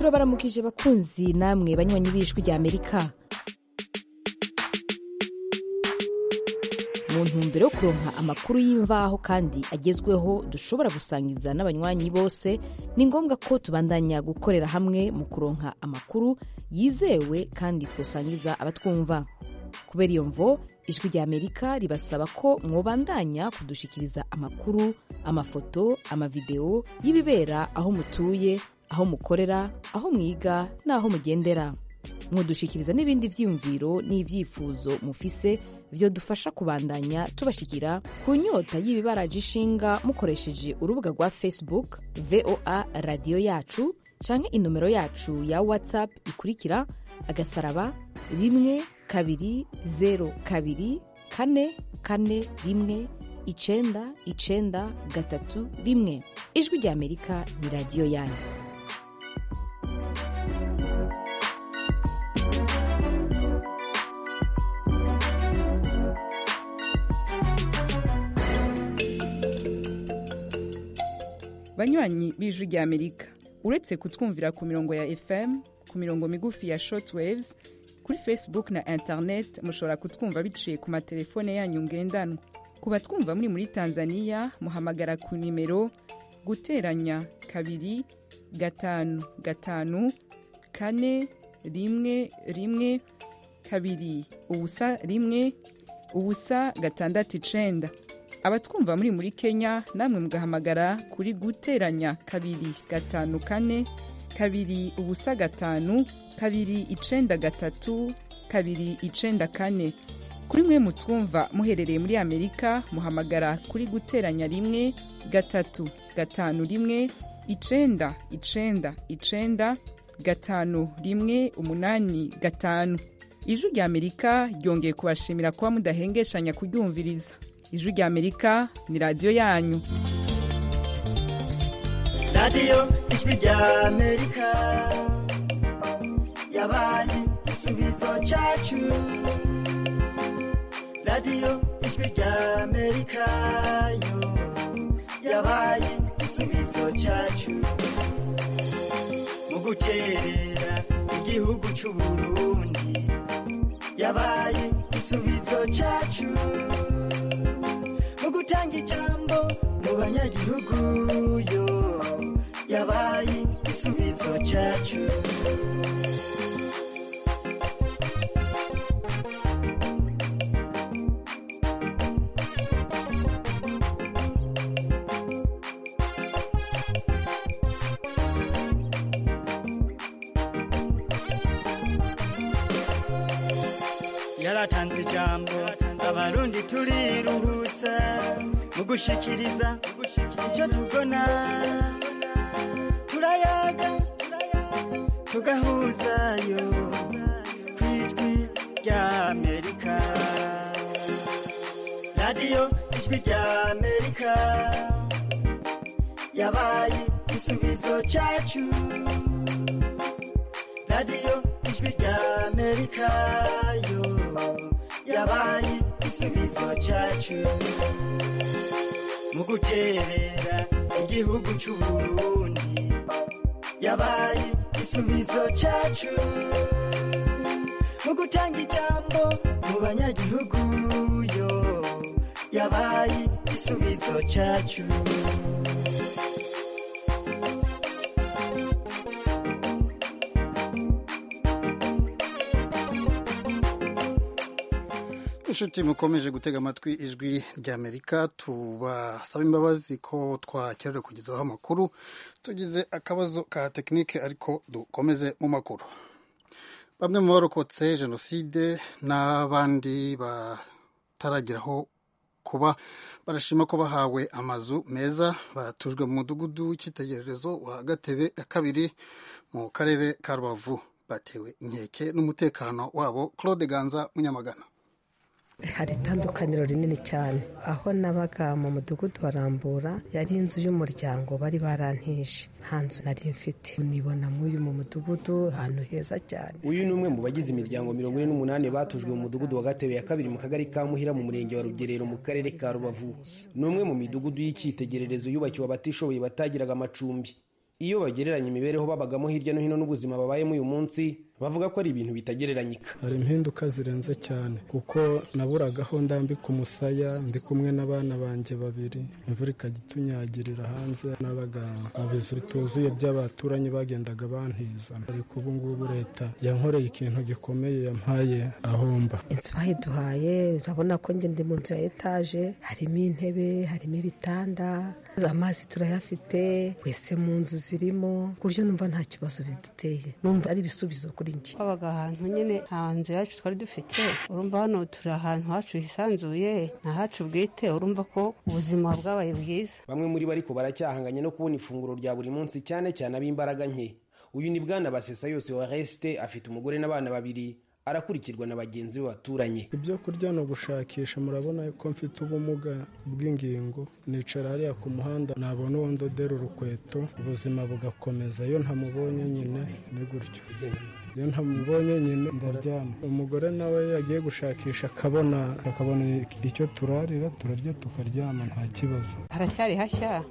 turabaramukije bakunzi namwe banywanyi b'ijwi rya amerika mu ntumbero yo kuronka amakuru y'imvaho kandi agezweho dushobora gusangiza n'abanywanyi bose ni ngombwa ko tubandanya gukorera hamwe mu kuronka amakuru yizewe kandi twosangiza abatwumva kubera iyo mvo ijwi rya amerika ribasaba ko mwobandanya kudushikiriza amakuru amafoto amavideo y'ibibera aho mutuye aho mukorera aho mwiga n'aho mugendera mudushikiriza n'ibindi vyiyumviro n'ivyifuzo mufise vyo dufasha kubandanya tubashikira ku nyota y'ibibaraje ishinga mukoresheje urubuga rwa facebook voa radiyo yacu canke inomero yacu ya whatsapp ikurikira agasaraba rimwe kabiri zero kabiri kane kane rimwe icenda icenda gatatu rimwe ijwi rya amerika ni radiyo yanyu banywanyi b'ijwi rya amerika uretse kutwumvira ku mirongo ya fm ku mirongo migufi ya shortwaves kuri facebook na internet mushobora kutwumva biciye ku matelefone yanyu ngendanwa ku batwumva muri muri tanzania muhamagara ku nimero guteranya kabiri gatanu gatanu kane rimwe rimwe kabiri ubusa rimwe ubusa gatandatu icenda abatwumva muri muri kenya namwe mugahamagara kuri guteranya kabiri gatanu kane kabiri ubusa gatanu kabiri icenda gatatu kabiri icenda kane kuri mwe mutwumva muherereye muri amerika muhamagara kuri guteranya rimwe gatatu gatanu rimwe icenda icenda icenda gatanu rimwe umunani gatanu ijwi rya amerika ryongeye kubashimira kuba mudahengeshanya kuryumviriza ijwi rya amerika ni radiyo yanyu radiyo ijwi rya amerika yabaye igisubizo cyacu radiyo ijwi rya amerika yo yabaye igisubizo cyacu mu guterera igihugu cy'u burundi yabaye igisubizo cyacu mu gutanga ijambo mu banyagihugu yo yabaye igisubizo cyacu yaratanze ijambo abarundi turiruhutsa mu gushikiriza icyo tubona turayaga tugahuzayo ku ijwi rya amerika radiyo ijwi rya amerika yabaye igisubizo cyacu radiyo ijwi rya amerika yo yabaye igisubizo cyacu mu guterera igihugu cy'u burundi yabaye igisubizo cyacu mu gutanga ijambo mu banyagihugu yo yabaye igisubizo cyacu inshuti mukomeje gutega amatwi ijwi ry'amerika tubasaba imbabazi ko twakerewe kugezaho amakuru tugize akabazo ka tekinike ariko dukomeze mu makuru bamwe mu barokotse jenoside n'abandi batarageraho kuba barashima ko bahawe amazu meza batujwe mu mudugudu w'icyitegererezo wa gatebe ya kabiri mu karere ka rubavu batewe inkeke n'umutekano wabo claude ganza munyamagana hari itandukaniro rinini cyane aho nabaga mu mudugudu wa rambura yari inzu y'umuryango bari barantije nta nzu nari mfite nibona muri mu mudugudu ahantu heza cyane uyu ni umwe mu bagize imiryango mirongo ine n'umunani batujwe mu mudugudu wa gatebe ya kabiri mu kagari ka muhira mu murenge wa rugerero mu karere ka rubavu ni umwe mu midugudu y'icyitegererezo yubakiwe abatishoboye batagiraga amacumbi iyo bagereranya imibereho babagamo hirya no hino n'ubuzima babayemo uyu munsi bavuga ko ari ibintu bitagereranyika hari impinduka zirenze cyane kuko naburagaho ndambika umusaya ndi kumwe n'abana banjye babiri imvura ikajya itunyagirira hanze nabaga mu bizu bituzuye by'abaturanyi bagendaga bantiza ariko ubu ngubu leta yankoreye ikintu gikomeye yampaye ahomba inzu bayiduhaye urabona ko njye ndi mu nzu ya etaje harimo intebe harimo ibitanda amazi turayafite wese mu nzu zirimo ku buryo numva nta kibazo biduteye numva ari ibisubizo kuri njye twabaga ahantu nyine nta nzu yacu twari dufite urumva hano turi ahantu hacu hisanzuye ni ahacu bwite urumva ko ubuzima bwabaye bwiza bamwe muri bo ariko baracyahanganye no kubona ifunguro rya buri munsi cyane cyane ab'imbaraga nke uyu ni bwana basesa yose wa resite afite umugore n'abana babiri arakurikirwa na bagenzi be baturanye ibyo kurya ni ugushakisha murabona ko mfite ubumuga bw'ingingo nicara hariya ku muhanda nabona uwo ndodera urukweto ubuzima bugakomeza iyo ntamubonye nyine ni gutyo iyo ntamubonye nyine ndaryama umugore nawe yagiye gushakisha akabona akabona icyo turarira turarya tukaryama nta kibazo haracyari hashya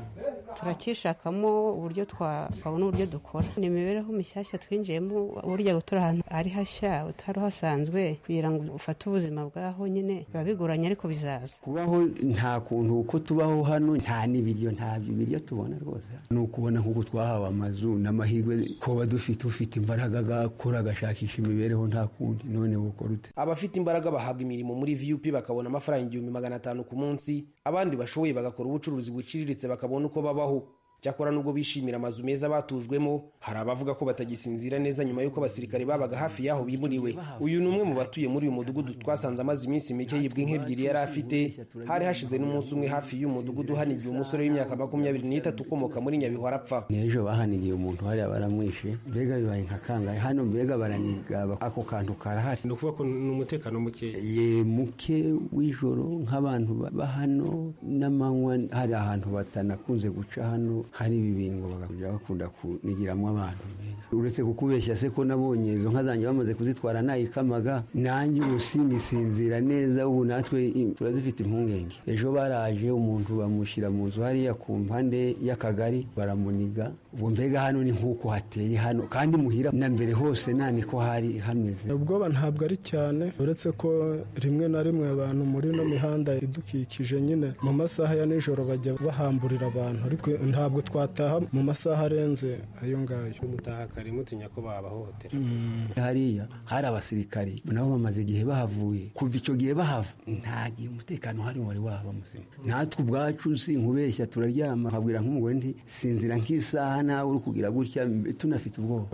turakishakamo uburyo twabona uburyo dukora ni imibereho mishyashya twinjiyemo burya gutura ahantu ari hashya utari uhasanzwe kugira ngo ufate ubuzima bwaho nyine biba bigoranye ariko bizaza kubaho nta kuntu uko tubaho hano nta n'ibiryo nta biryo tubona rwose ni ukubona nk'uko twahawe amazu n'amahirwe kuba dufite ufite imbaraga agakora agashakisha imibereho nta kundi none bukora ute abafite imbaraga bahabwa imirimo muri vup bakabona amafaranga igihumbi magana atanu ku munsi abandi bashoboye bagakora ubucuruzi buciriritse bakabona uko babaho cyakora nubwo bishimira amazu meza batujwemo hari abavuga ko batagisinzira neza nyuma y'uko abasirikare babaga hafi y'aho bimuriwe uyu ni umwe mu batuye muri uyu mudugudu twasanze amaze iminsi mike yibwa nk'ebyiri yari afite hari hashize n'umunsi umwe hafi y'uyu mudugudu hanigiye umusore w'imyaka makumyabiri n'itatu ukomoka muri nyabihu arapfa n'ejo bahanigiye umuntu hariya baramwishe mbega bibaye nka kangahe hano mbega baraniga ako kantu karahari ni ukuvuga ko ni umutekano muke ye muke w'ijoro nk'abantu ba hano n'amanywa hari ahantu batanakunze guca hano hari ibibingo bakajya bakunda kunigiramo abantu uretse kukubeshya se ko nabonye izo nka zanjye bamaze kuzitwara nayikamaga nanjye ubu sinisinzira neza ubu natwe turazifite impungenge ejo baraje umuntu bamushyira mu nzu hariya ku mpande y'akagari baramuniga ubu mbega hano ni nk'uko hateye hano kandi muhira na mbere hose nta niko hari hameze ubwoba ntabwo ari cyane uretse ko rimwe na rimwe abantu muri ino mihanda idukikije nyine mu masaha ya nijoro bajya bahamburira abantu ariko ntabwo twataha mu masaha arenze ayo ngayo mutaha kare mutinya ko babahohotera hariya hari abasirikari nabo bamaze igihe bahavuye kuva icyo gihe bahava nta gihe umutekano uhari wari waba muzima natwe ubwacu si nkubeshya turaryama nkabwira nk'umugore nti sinzira nk'isaha nawe uri kugira gutya tunafite ubwoba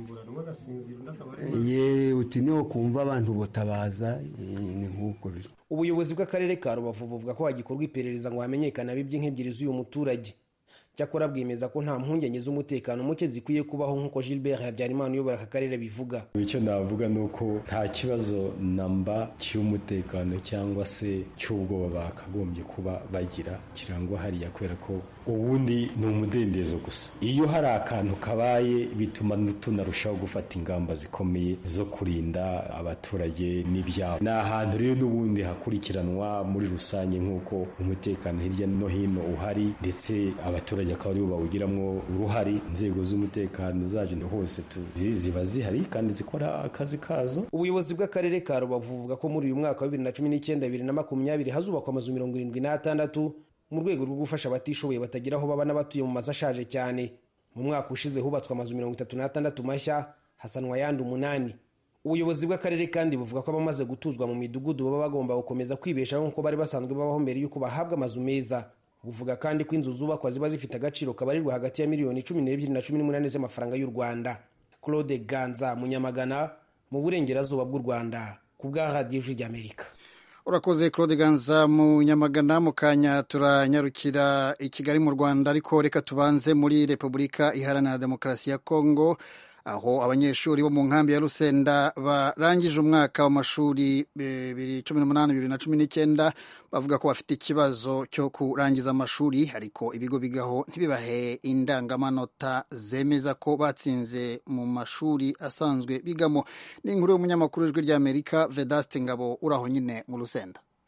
ye uti niwo kumva abantu botabaza ni nk'uko biri ubuyobozi bw'akarere ka rubavu buvuga ko hagikorwa iperereza ngo hamenyekane abibye nk'ebyiri z'uyu muturage cyakora bwemeza ko nta mpungenge z'umutekano muke zikwiye kubaho nk'uko gilbert habyarimana uyobora aka karere bivuga icyo navuga ni uko nta kibazo namba cy'umutekano cyangwa se cy'ubwoba bakagombye kuba bagira kirangwa hariya kubera ko ubundi ni umudendezo gusa iyo hari akantu kabaye bituma tunarushaho gufata ingamba zikomeye zo kurinda abaturage n'ibyabo ni ahantu rero n'ubundi hakurikiranwa muri rusange nk'uko umutekano hirya no hino uhari ndetse abaturage akaba aribo bawugiramo uruhare inzego z'umutekano zaje hose tuzi ziba zihari kandi zikora akazi kazo ubuyobozi bw'akarere ka rubavu buvuga ko muri uyu mwaka wa bibiri na cumi n'icyenda bibiri na makumyabiri hazubakwa amazu mirongo irindwi n'atandatu mu rwego rwo gufasha abatishoboye batagira aho baba n'abatuye mu mazu ashaje cyane mu mwaka ushize hubatswe amazu mirongo itatu n'atandatu mashya hasanwa ayandi umunani ubuyobozi bw'akarere kandi buvuga ko abamaze gutuzwa mu midugudu baba bagomba gukomeza kwibeshaho nk'uko bari basanzwe babaho mbere y'uko bahabwa amazu meza buvuga kandi ko inzu zubakwa ziba zifite agaciro kabarirwa hagati ya miliyoni cumi n'ebyiri na cumi n'umunani z'amafaranga y'u rwanda claude ganza munyamagana mu burengerazuba bw'u rwanda ku bwa radiyo ijwi ry'amerika urakoze claude ganza mu nyamagana mu kanya turanyarukira i kigali mu rwanda ariko reka tubanze muri repubulika iharanira demokarasi ya kongo aho abanyeshuri bo mu nkambi ya rusenda barangije umwaka w'amashuri bibiri cumi n'umunani bibiri na cumi n'icyenda bavuga ko bafite ikibazo cyo kurangiza amashuri ariko ibigo bigaho ntibibahe indangamanota zemeza ko batsinze mu mashuri asanzwe bigamo ni inkuru y'umunyamakuru w'ijwi ry'amerika vedaste ngabo uri aho nyine mu rusenda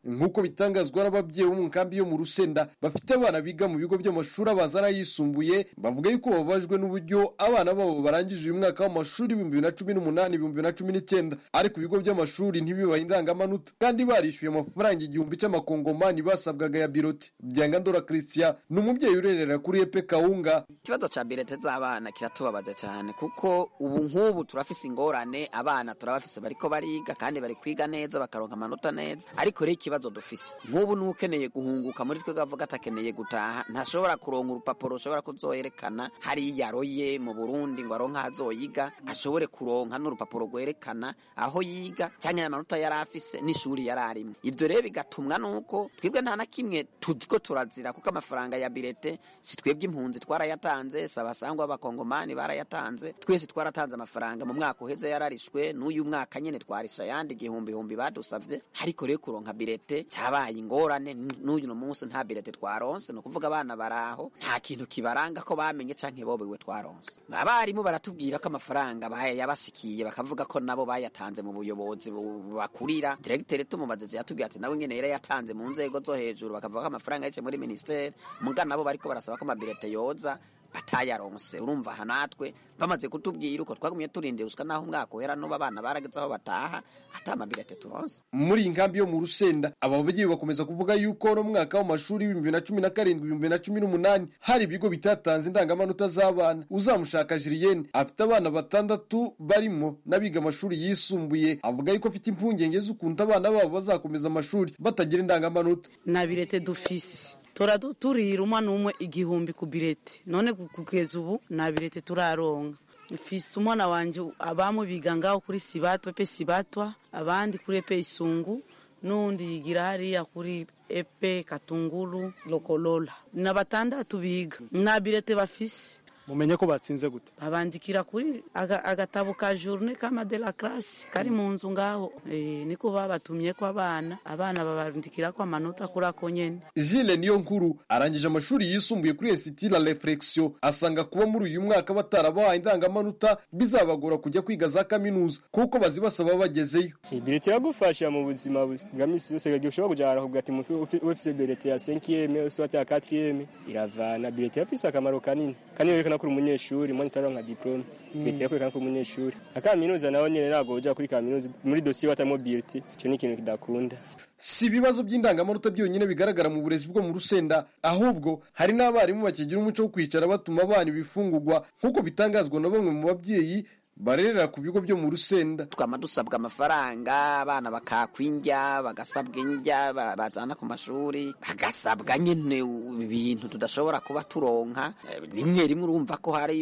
nk'uko bitangazwa n'ababyeyi bo mu nkambi yo mu rusenda bafite abana biga mu bigo by'amashuri abanza n'ayisumbuye bavuga yuko bababajwe n'uburyo abana babo barangije uyu mwaka w'amashuri ibihumbi bibiri na cumi n'umunani ibihumbi bibiri na cumi n'icyenda ariko ibigo by'amashuri ntibibahe indangamanota kandi barishyuye amafaranga igihumbi cy'amakongomani basabwaga ya biroti byangandora christian ni umubyeyi urerera kuri epe kawunga ikibazo ca birete z'abana kiratubabaza cyane kuko ubu nk'ubu turafise ingorane abana turabafise bariko bariga kandi bari kwiga neza bakaronka amanota neza ariko rero ikibazo dufise nk'ubu n'ukeneye guhunguka muri twe avuga atakeneye gutaha ntashobora kuronka urupapuro rushobora kuzoyerekana hariya aroye mu burundi ngo aronke azoyiga ashobore kuronka n'urupapuro rwerekana aho yiga cyangwa amanota yari afise n'ishuri yari arimo ibyo rero bigatumwa nuko twebwe nta na kimwe turiko turazira kuko amafaranga ya birete si twebwe impunzi twarayatanze si abasangwa b'abakongomani barayatanze twese twaratanze amafaranga mu mwaka uheze yararishwe n'uyu mwaka nyine twarisha ayandi igihumbi humbi badusavye ariko rero kuronka birete cyabaye ingorane n'uyu munsi nta birete twaronse ni ukuvuga abana baraho nta kintu kibaranga ko bamenye canke bobewe twaronse abarimu baratubwira ko amafaranga yabashikiye bakavuga ko nabo bayatanze mu buyobozi bakurira diregiteri tumubajije yatubwiye ati nawe nyene yarayatanze mu nzego zo hejuru bakavuga ko amafaranga yaciye muri ministeri muga nabo bariko barasaba ko amabirete yoza batayaronse urumva aha natwe bamaze kutubwira uko twagumye turindira usika naho umwaka uhera n'ubu abana barageze aho bataha ata amabirete turonse muri iyi nkambi yo mu rusenda aba babyeyi bakomeza kuvuga yuko no mwaka w'amashuri w'ibihumbi bibiri na cumi na karindwi ibihumbi bibiri na cumi n'umunani hari ibigo bitatanze indangamanota z'abana uzamushaka jiriyene afite abana batandatu barimo n'abiga amashuri yisumbuye avuga yuko afite impungenge z'ukuntu abana babo bazakomeza amashuri batagira indangamanota nta birete dufise tora turira umwana umwe igihumbi ku birete none kugeza ubu nta birete turaronka mfise umwana wanje abamu biga ngaho kuri sibatwa pe sibatwa abandi kuri epe isungu n'undi yigira hariya kuri epe katunguru lokolola na batandatu biga nta birete bafise mumenye ko batsinze gute babandikira kuri agatabo ka journe kama de la classe kari mu nzu ngaho e, niko babatumye ko abana abana babandikira ko amanota kuri ako nyene Gilles niyo nkuru arangije amashuri yisumbuye kuri Institut la Reflexion asanga kuba muri uyu mwaka batarabahaye indangamanota bizabagora kujya kwiga za kaminuza kuko bazibasaba bagezeyo ibirete yagufasha mu buzima bwa misi yose gagiye ushobora kujana kuvuga ati ufise birete ya 5e soit ya 4e iravana birete yafise akamaro kanini kandi yerekana kuri umunyeshuri mwana utaronka diplome birete yakwerekana kuri umunyeshuri akaminuza naho nyene ntabwo uja kuri kaminuza muri dosiye watamwo birete ico ni ikintu kidakunda si ibibazo by'indangamanota byonyine bigaragara mu burezi bwo mu rusenda ahubwo hari n'abarimu bakigira umuco wo kwicara batuma abana ibifungurwa nk'uko bitangazwa na bamwe mu babyeyi barerera ku bigo byo mu rusenda twama dusabwa amafaranga abana bakakwa indya bagasabwa indya bazana ku mashuri bagasabwa nyine ibintu tudashobora kuba turonka rimwe rimwe urumva ko hari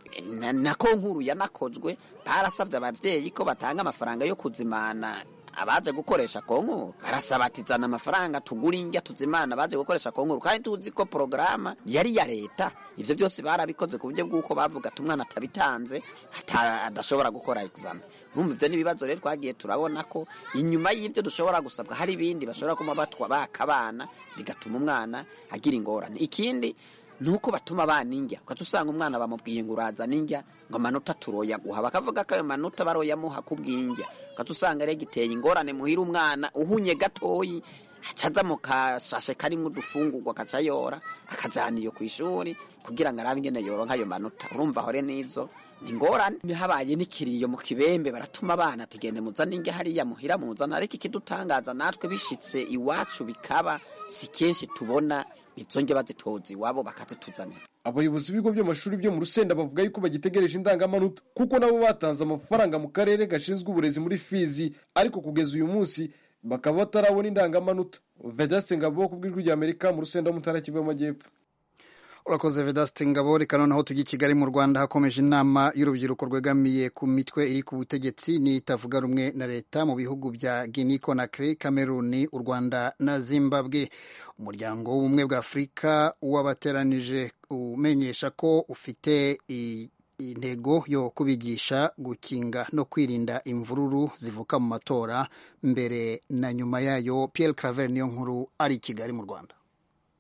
nako nkuru yanakozwe barasabye ababyeyi ko batanga amafaranga yo kuzimana abaje gukoresha konkuru barasaba ati zana amafaranga tugura indya tuzimana abaje gukoresha konkuru kandi tuzi ko porogaramu yari iya leta ivyo byose barabikoze ku buryo bw'uko bavuga ati umwana atabitanze adashobora gukora examen urumva ivyo n'ibibazo rero twagiye turabona ko inyuma y'ivyo dushobora gusabwa hari ibindi bashobora kuma batwa baka abana bigatuma umwana agira ingorane ikindi nuko batuma abana indya ukaca usanga umwana bamubwiye ngo urazana indya ngo amanota turoya guha bakavuga ko ayo manota baroyamuha kubw'indya ukaca usanga rero giteye ingorane muhira umwana uhunye gatoyi acaza mu kashashe karimo udufungurwa akaca yora akajana iyo ku ishuri kugira ngo arabe ingene yoronka ayo manota urumva hore n'izo ni ingorane habaye n'ikiriyo mu kibembe baratuma abana tugende muzane indya hariya muhira muzana ariko ikidutangaza natwe bishitse iwacu bikaba si kenshi tubona izo ndya bazitoza iwabo bakazituzanira abayobozi b'ibigo by'amashuri byo mu rusenda bavuga yuko bagitegereje indangamanota kuko nabo batanze amafaranga mu karere gashinzwe uburezi muri fizi ariko kugeza uyu munsi bakaba batarabona indangamanota vedaste ngabo ku bw'ijwi ry'amerika mu rusenda wo mutara kivu y'amajyepfo urakoze vedaste ngabo reka noneho tujya i kigali mu rwanda hakomeje inama y'urubyiruko rwegamiye ku mitwe iri ku butegetsi n'itavuga rumwe na leta mu bihugu bya guinea conakry cameroon u rwanda na zimbabwe umuryango w'ubumwe bwa afurika wabateranije umenyesha ko ufite intego yo kubigisha gukinga no kwirinda imvururu zivuka mu matora mbere na nyuma yayo Pierre Claver niyo nkuru ari i Kigali mu Rwanda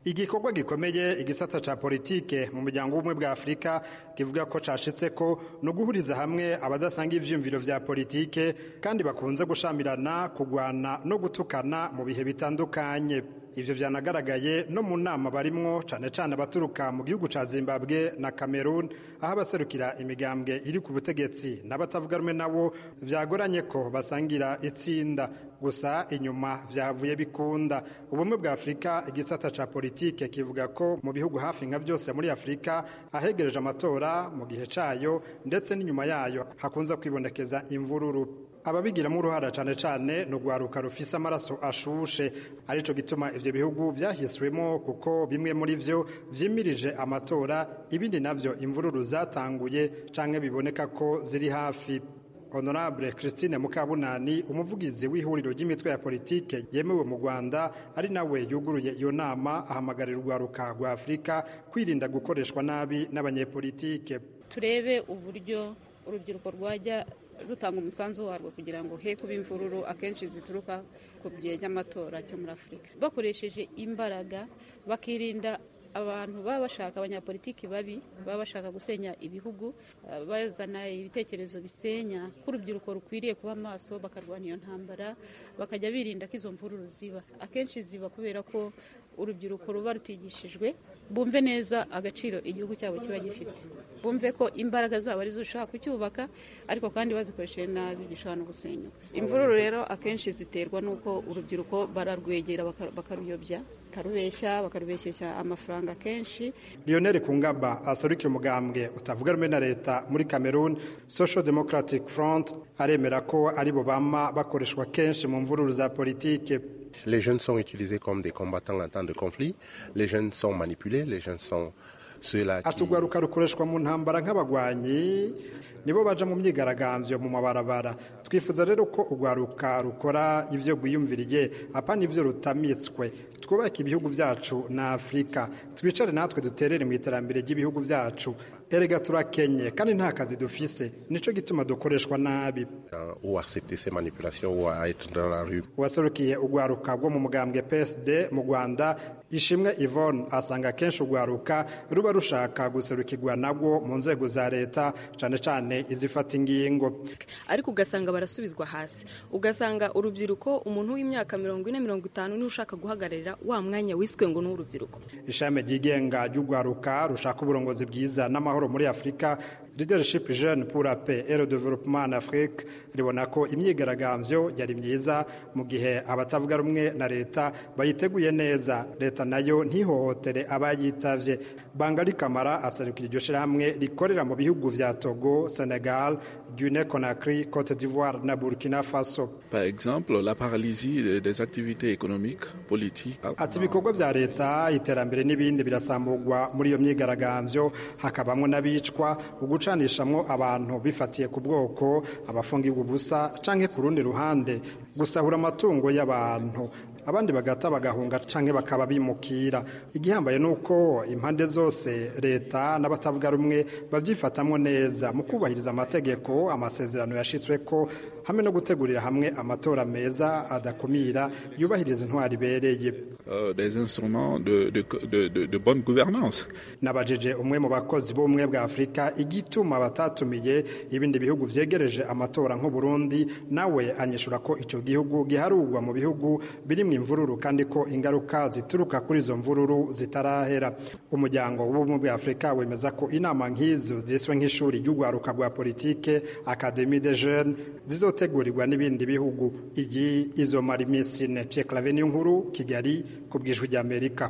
igikorwa gikomeye igisata ca politike mu muryango w'ubumwe bwa afurika kivuga ko cashitse ko no guhuriza hamwe abadasanga ivyiyumviro vya politike kandi bakunze gushamirana kugwana no gutukana mu bihe bitandukanye ivyo vyanagaragaye no mu nama barimwo cane cane abaturuka mu gihugu ca zimbabwe na cameroon aho abaserukira imigambwe iri ku butegetsi n'abatavuga rumwe nabo vyagoranye ko basangira itsinda gusa inyuma vyavuye bikunda ubumwe bwa afurika igisata ca politike kivuga ko mu bihugu hafi nka byose muri afurika ahegereje amatora mu gihe cayo ndetse n'inyuma yayo hakunze kwibonekeza imvururu ababigiramo uruhara cyane cyane ni urwaruka rufise amaraso ashushe arico gituma ivyo bihugu vyahiswemo kuko bimwe muri vyo vyimirije amatora ibindi navyo imvururu zatanguye canke biboneka ko ziri hafi honorable christine mukabunani umuvugizi w'ihuriro ry'imitwe ya politike yemewe mu rwanda ari nawe yuguruye iyo nama ahamagarira urwaruka rwa afurika kwirinda gukoreshwa nabi n'abanyepolitike turebe uburyo urubyiruko rwajya rutanga umusanzu warwo kugira ngo he kuba imvururu akenshi zituruka ku gihe cy'amatora cyo muri afurika bakoresheje imbaraga bakirinda abantu baba bashaka abanyapolitiki babi baba bashaka gusenya ibihugu bazana ibitekerezo bisenya ko urubyiruko rukwiriye kuba maso bakarwanya iyo ntambara bakajya birinda ko izo mvururu ziba akenshi ziba kubera ko urubyiruko ruba rutigishijwe bumve neza agaciro igihugu cyabo kiba gifite bumve ko imbaraga zabo arizo ushaka kucyubaka ariko kandi bazikoresheje nabi gishobora no gusenyuka imvururu rero akenshi ziterwa n'uko urubyiruko bararwegera bakaruyobya bakarubeshya bakarubeshyeshya amafaranga kenshi lionel kungaba aserukira umugambwe utavuga rumwe na leta muri cameroon social democratic front aremera ko aribo bama bakoreshwa kenshi mu mvururu za politike Les jeunes sont utilisés comme des combattants en temps de conflit. Les jeunes sont manipulés. Les jeunes sont ceux-là qui... atugwaruka rukoreshwa mu ntambara nk'abagwanyi nibo baja mu myigaragambyo mu mabarabara twifuza rero ko urwaruka rukora ivyo rwiyumviriye apana ivyo rutamitswe twubake ibihugu vyacu na afurika twicare natwe duterere mu iterambere ry'ibihugu vyacu erega turakenye kandi nta kazi dufise nico gituma dukoreshwa nabi ou accepter ces manipulations ou à être dans la rue uwaserukiye urwaruka rwo mu mugambwe psd mu rwanda ishimwe yvonne asanga kenshi urwaruka ruba rushaka guserukirwa nabwo mu nzego za leta cane cane izifata ingingo ariko ugasanga barasubizwa hasi ugasanga urubyiruko umuntu w'imyaka mirongo ine mirongo itanu niwe ushaka guhagararira wa mwanya wiswe ngo ni urubyiruko ishami ryigenga ry'urwaruka rushaka uburongozi bwiza n'amahoro muri afurika leadership jeune pour la paix et le développement en Afrique ribona ko imyigaragambyo yari myiza mu gihe abatavuga rumwe na leta bayiteguye neza leta nayo ntihohotere abayitavye bangali kamara aserukira iryo shirahamwe rikorera mu bihugu vya togo senegal guinée conakry cote d'ivoire na burkina faso par exemple la paralysie des activités économiques politiques ati ibikorwa vya leta iterambere n'ibindi birasamburwa muri iyo myigaragambyo hakabamwo n'abicwa ugucanishamwo abantu bifatiye ku bwoko abafungirwa ubusa canke ku rundi ruhande gusahura amatungo y'abantu abandi bagata bagahunga canke bakaba bimukira igihambaye nuko impande zose leta n'abatavuga rumwe babyifatamwo neza mu kubahiriza amategeko amasezerano yashitsweko hamwe no gutegurira hamwe amatora meza adakumira yubahiriza intwari ibereye uh, des instruments de, de, de, de, de bonne gouvernance nabajije umwe mu bakozi b'ubumwe bwa afurika igituma batatumiye ibindi bihugu vyegereje amatora nk'uburundi nawe anyishura ko ico gihugu giharurwa mu bihugu birimwo imvururu kandi ko ingaruka zituruka kuri izo mvururu zitarahera umuryango w'ubumwe bwa afurika wemeza ko inama nk'izo ziswe nk'ishuri ry'urwaruka rwa politike academie de jeunes zizotegurirwa n'ibindi bihugu iyi izomara iminsi ine pierre clave niyo nkuru kigali ku bwijwi ry'amerika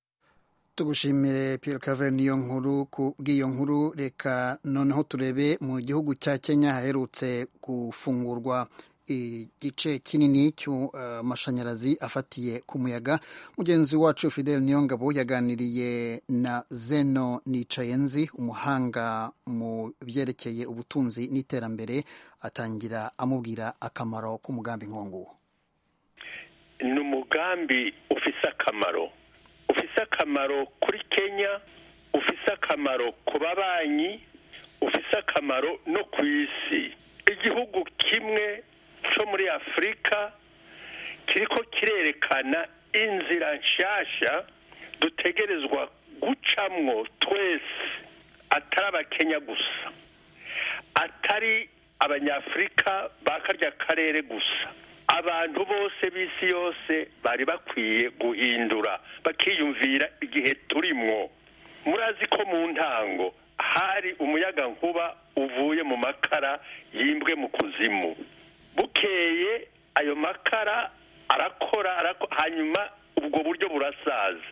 tugushimire Pierre Claver niyo nkuru ku bw'iyo nkuru reka noneho turebe mu gihugu cya Kenya haherutse gufungurwa igice kinini cy'amashanyarazi afatiye ku muyaga mugenzi wacu Fidel Niyongabo yaganiriye na Zeno Nicayenzi umuhanga mu byerekeye ubutunzi n'iterambere atangira amubwira akamaro k'umugambi nk'uwo ni umugambi ufise akamaro ufise akamaro kuri kenya ufise akamaro ku babanyi ufise akamaro no ku isi igihugu kimwe cyo muri afurika kiriko kirerekana inzira nshasha dutegerezwa gucamwo twese atari abakenya gusa atari abanyafurika ba karya karere gusa abantu bose b'isi yose bari bakwiye guhindura bakiyumvira igihe turimwo murazi ko mu ntango hari umuyaga nkuba uvuye mu makara yimbwe mu kuzimu bukeye ayo makara arakora arako- hanyuma ubwo buryo burasaza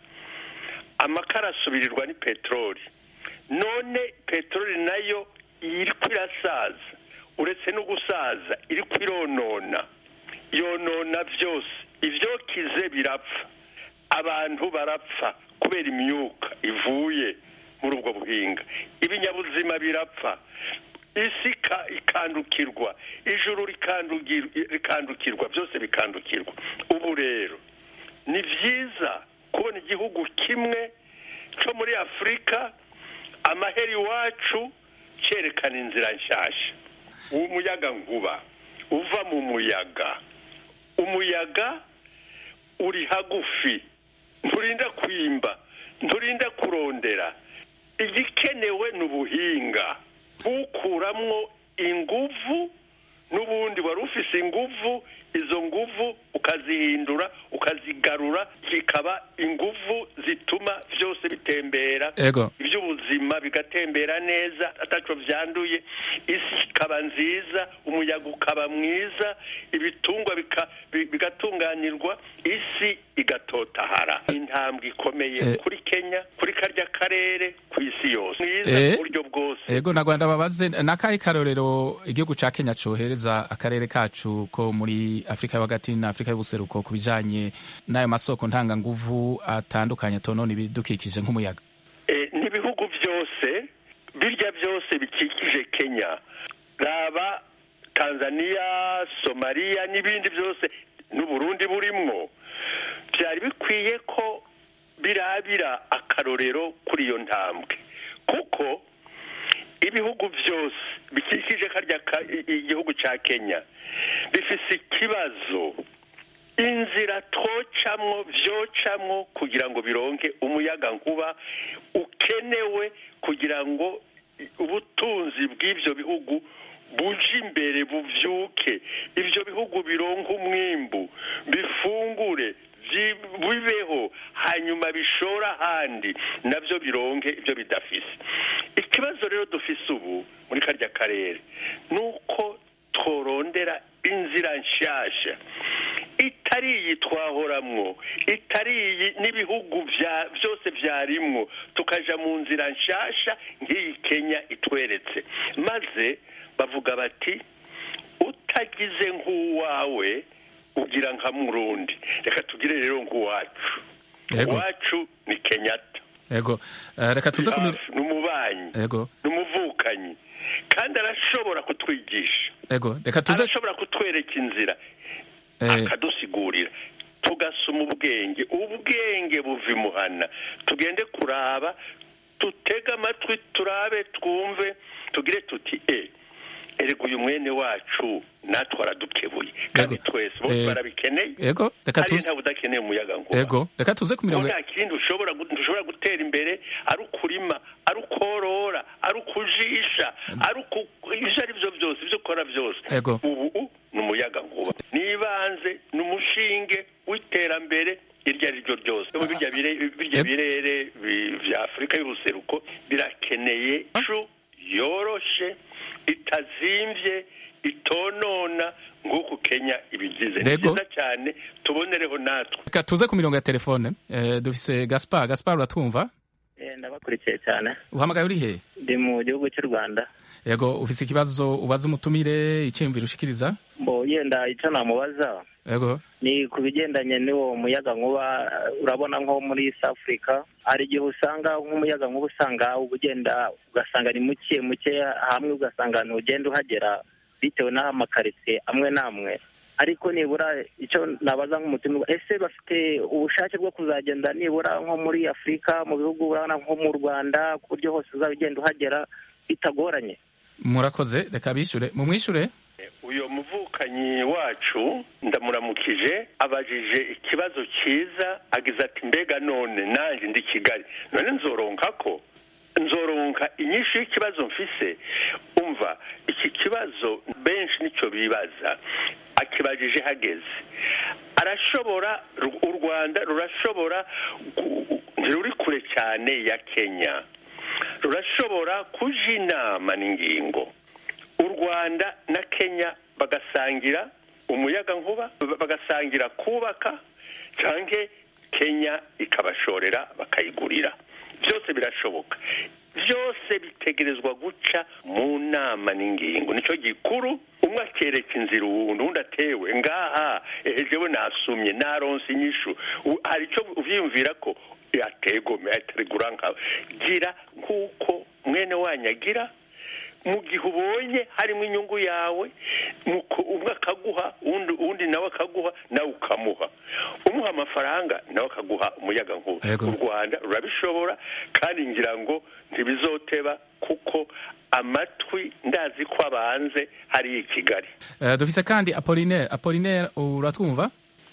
amakara asubirirwa ni peteroli none peteroli nayo iriko irasaza uretse no gusaza iriko ironona yonona byose ivyokize birapfa abantu barapfa kubera imyuka ivuye muri ubwo buhinga ibinyabuzima birapfa isi ika- ikandukirwa ijuru rikandugir- rikandukirwa byose bikandukirwa ubu rero ni byiza kubona igihugu kimwe cyo muri afurika amahera iwacu cyerekana inzira nshyashya umuyaga nkuba uva mu muyaga umuyaga uri hagufi nturinda kwimba nturinda kurondera igikenewe ni ubuhinga bukuramwo inguvu n'ubundi wari ufise inguvu izo nguvu ukazihindura ukazigarura zikaba inguvu zituma byose bitembera Ego. iby'ubuzima bigatembera neza ataco vyanduye isi ikaba nziza umuyaga ukaba mwiza ibitungwa bika- bi- bigatunganirwa isi igatotahara intambwe ikomeye Eh. kuri kenya kuri karya karere ku isi yose mwiza Eh. ku buryo bwose ego na rwanda babaze nakahe karorero igihugu ca kenya cohereza akarere kacu ko muri afurika yo hagati na afurika y'ubuseruko ku bijanye n'ayo masoko ntanganguvu atandukanye atonona ibidukikije nk'umuyaga Eh, n'ibihugu byose birya byose bikikije kenya raba tanzania somaliya n'ibindi byose n'uburundi burimwo byari bikwiye ko birabira akarorero kuri iyo ntambwe kuko ibihugu byose bikikije karya ka- i- i- igihugu cya kenya bifise ikibazo inzira twocamwo vyocamwo kugira ngo bironke umuyaga nkuba ukenewe kugira ngo ubutunzi bw'ivyo bihugu buje imbere buvyuke ivyo bihugu bironke umwimbu bifungure vyi- bibeho hanyuma bishora ahandi navyo bironke ivyo bidafise ikibazo rero dufise ubu muri karya karere ni uko tworondera inzira nshasha itari iyi twahoramwo itari iyi n'ibihugu vya byose vyarimwo tukaja mu nzira nshasha nk'iyi kenya itweretse maze bavuga bati utagize nk'uwawe ugira nka murundi reka tugire rero nk'uwacu Yego. uwacu ni kenyatta ego Eh, reka tuze ku mi- Hafi, ni umubanyi ego ni umuvukanyi kandi arashobora kutwigisha ego reka tuze arashobora kutwereka inzira eh, akadusigurira tugasoma ubwenge ubwenge buva imuhana tugende kuraba tutege amatwi turabe twumve tugire tuti e erega uyu mwene wacu natwe aradukebuye kandi twese bose Eh, barabikeneye ego reka hariya tuze ntawe udakeneye umuyaga nkuba ego reka tuze ku mirongo nta kindi ushobora gu- dushobora gutera imbere ari ukurima ari ukorora ari ukujisha ari uku ibyo ari byo byose ibyo ukora byose Ego. ubu ni umuyaga nkuba nibanze ni umushinge w'iterambere iryo ari ryo ryose Ubu birya bire- birya birere bi- vya afurika y'ubuseruko birakeneye icu yoroshe itazimvye itonona nk'uku kenya ibigize ni Ego. byiza cyane tubonereho natwe reka tuze ku mirongo ya telefone Eh, dufise gaspar gaspar uratwumva Eh, ndabakurikiye cyane uhamagaye uri he ndi mu gihugu cy'u rwanda ego ufise ikibazo ubaza umutumire iciyumviro ushikiriza mbo yenda icyo namubaza ego ni ku bigendanye n'uwo muyaga nkuba eh, urabona nko muri east africa hari igihe usanga nk'umuyaga nkuba usanga uba ugenda ugasanga ni muke muke hamwe ugasanga ntugenda uhagera bitewe n'aho amakaritsiye amwe n'amwe ariko nibura icyo nabaza nk'umutima ese bafite ubushake bwo kuzagenda nibura nko muri afurika mu bihugu urabona nko mu rwanda ku buryo hose uzaba ugenda uhagera bitagoranye murakoze reka bishure mumwishure uyu muvukanyi wacu ndamuramukije abajije ikibazo cyiza agize ati mbega none nanjye ndi kigali none nzoronka ko nzoronka inyinshi y'ikibazo mfise umva iki kibazo benshi nicyo bibaza akibajije hageze arashobora u rwanda rurashobora ntiruri kure cyane ya kenya rurashobora kuja inama n'ingingo u rwanda na kenya bagasangira umuyaga nkuba bagasangira kubaka cyangwa kenya ikabashorera bakayigurira byose birashoboka byose bitegerezwa guca mu nama n'ingingo nicyo gikuru umwe akereka inzira uwundi undi atewe ngaha ejewe nasumye naronse inyishu hari icyo ubyiyumvira ko yategome ategura nkawe gira nk'uko mwene wanyu agira mu gihe ubonye harimo inyungu yawe umwe akaguha undi nawe akaguha nawe ukamuha umuha amafaranga nawe akaguha umuyaga nkuba u rwanda rurabishobora kandi ngira ngo ntibizoteba kuko amatwi ndazi ko abanze hari i kigali dufise kandi apolinere apolinere uratwumva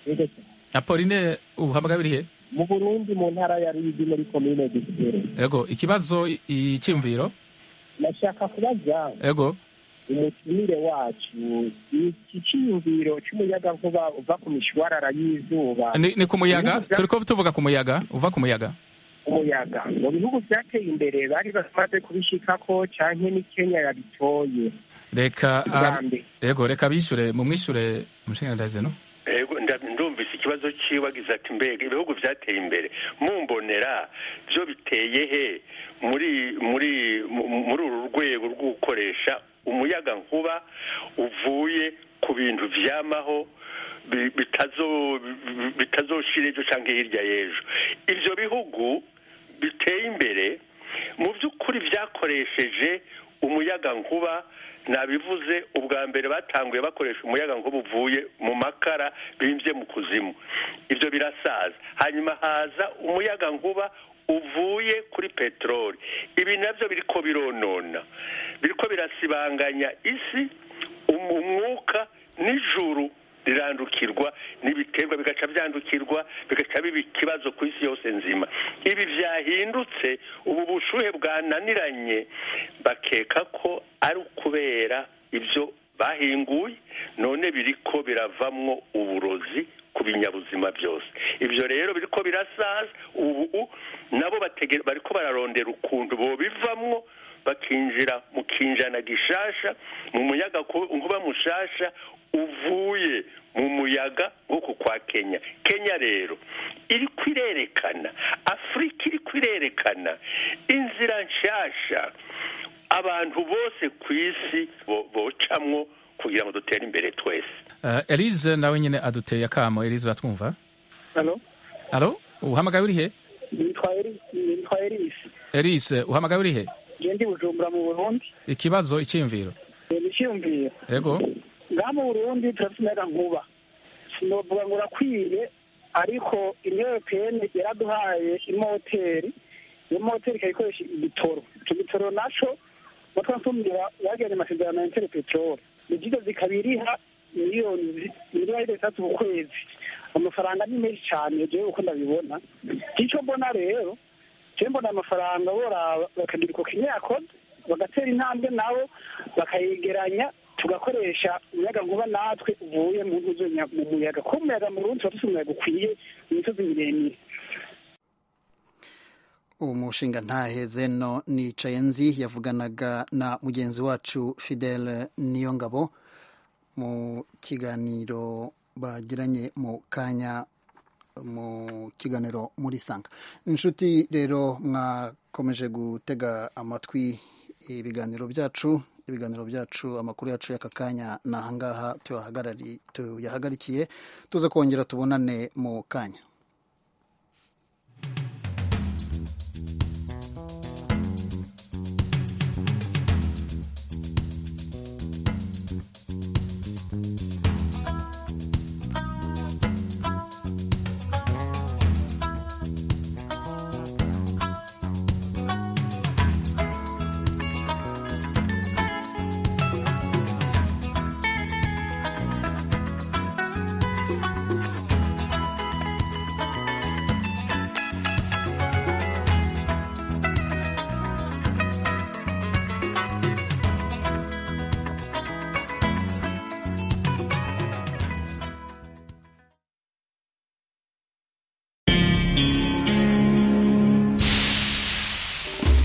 apolinere uhamagaye urihe mu burundi mu ntara ya ruyigi muri komine gisere yego ikibazo icyumviro nashaka kubaza yego umutumire wacu iki cyiyumviro cy'umuyagankuba uva ku mishwarara y'izuba ni ku muyaga turi ko tuvuga ku muyaga uva ku muyaga umuyaga mu bihugu byateye imbere bari bamaze kubishikako cyane ni kenya yabitoye reka yego reka bishure mu mwishure umushingandazi no yego ndumvise ikibazo ciwe agize ati mbega ibihugu byateye imbere mumbonera byo biteye he muri muri muri uru rwego rwo gukoresha umuyaga nkuba uvuye ku bintu vyamaho bitazoshira ejo cyangwa hirya y'ejo ibyo bihugu biteye imbere mu by'ukuri byakoresheje umuyaga nkuba nabivuze ubwa mbere batanguye bakoresha umuyaga nkuba uvuye mu makara bimbye mu kuzimu ibyo birasaza hanyuma haza umuyaga nkuba uvuye kuri peteroli ibi nabyo biriko bironona biriko birasibanganya isi umwuka n'ijuru rirandukirwa n'ibiterwa bigaca byandukirwa bigaca biba ikibazo ku isi yose nzima ibi byahindutse ubu bushuhe bwananiranye bakeka ko ari ukubera ibyo bahinguye none biriko biravamwo uburozi ku binyabuzima byose ibyo rero biriko birasaza ubu nabo bariko bararondera ukuntu bobivamwo bakinjira mu kinjana gishasha mu muyaga nkuba mushasha uvuye mu muyaga nk'uku kwa kenya kenya rero iri kwirerekana afurika iri kwirerekana inzira nshasha abantu bose ku isi bocamwo kugira ngo dutere imbere twese elise nawe nyine aduteye akamo elise uratwumva alo uhamagaye urihe nitwa elise elise uhamagaye urihe ndi bujumbura mu burundi ikibazo icyiyumviro icyiyumviro yego ngaha mu burundi turafite umuyaga nkuba sinovuga ngo urakwiye ariko inyoropeni yaraduhaye imoteri iyo moteri ikaba ikoresha igitoro icyo gitoro naco natwe nsumira bagiranye amasezerano ya intere peteroli ibyigo zikaba iriha miliyoni miliyoni zitatu ku kwezi amafaranga ni menshi cyane jewe uko ndabibona icyo mbona rero jewe mbona amafaranga boraba bakagira uko kenya yakoze bagatera intambwe nabo bakayegeranya tugakoresha umuyaga nkuba natwe uvuye mu mu muyaga kuko umuyaga mu rundi tuba dufite umuyaga ukwiye mu misozi miremire umushinga ntaheze no nicaye nzi yavuganaga na mugenzi wacu fidele niyongabo mu kiganiro bagiranye mu kanya mu kiganiro muri sanga inshuti rero mwakomeje gutega amatwi ibiganiro byacu ibiganiro byacu amakuru yacu y'aka kanya ni ahangaha tuyahagarikiye tuza kongera tubonane mu kanya